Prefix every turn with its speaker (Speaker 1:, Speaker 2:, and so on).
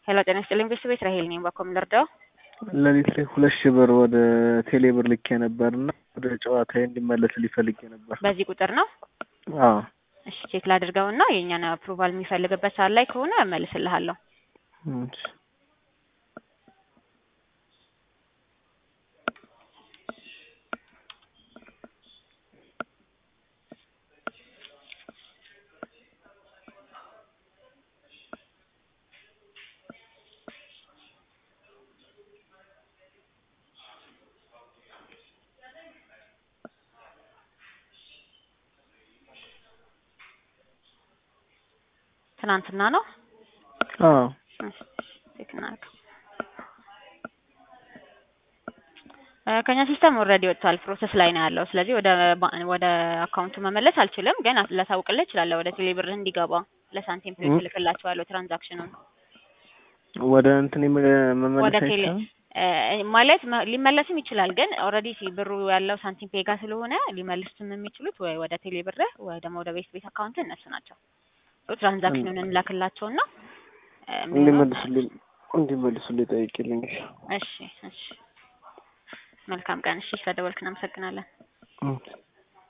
Speaker 1: ሄሎ ጤና ይስጥልኝ ቤተሰቤት ራሄል ነኝ። ባኮም ልርዳው?
Speaker 2: ሌሊት ላይ ሁለት ሺህ ብር ወደ ቴሌ ብር ልኬ ነበር እና ወደ ጨዋታዬ እንዲመለስ ሊፈልጌ ነበር።
Speaker 1: በዚህ ቁጥር ነው?
Speaker 2: አዎ
Speaker 1: እሺ ቼክ ላድርገውና የእኛን አፕሩቫል የሚፈልግበት ሰዓት ላይ ከሆነ እመልስልሃለሁ።
Speaker 2: እሺ።
Speaker 1: ትናንትና ነው?
Speaker 2: አዎ
Speaker 1: እሺ ቼክ እናድርገው። እ ከኛ ሲስተም ኦልሬዲ ወጥቷል፣ ፕሮሰስ ላይ ነው ያለው። ስለዚህ ወደ ባ- ወደ አካውንቱ መመለስ አልችልም፣ ግን ላሳውቅልህ እችላለሁ ወደ ቴሌ ብር እንዲገባ ለሳንቲም ፔ
Speaker 2: እ?
Speaker 1: እልክላቸዋለሁ ትራንዛክሽኑን
Speaker 2: ወደ እንትን የመ- መመለስ
Speaker 1: ወደ ቴሌ
Speaker 2: አይቻልም?
Speaker 1: እ ማለት መ- ሊመለስም ይችላል፣ ግን ኦልሬዲ ብሩ ያለው ሳንቲም ፔ ጋር ስለሆነ ሊመልሱትም የሚችሉት ወይ ወደ ቴሌ ብር ወይ ደግሞ ወደ ቤት ቤት አካውንት እነሱ ናቸው። ትራንዛክሽኑን እንላክላቸውና እ የሚሆነው
Speaker 2: እንዲመልሱልኝ እንዲመልሱልኝ ጠይቂልኝ።
Speaker 1: እሺ እሺ መልካም ቀን። እሺ ስለደወልክ እናመሰግናለን።
Speaker 2: እሺ።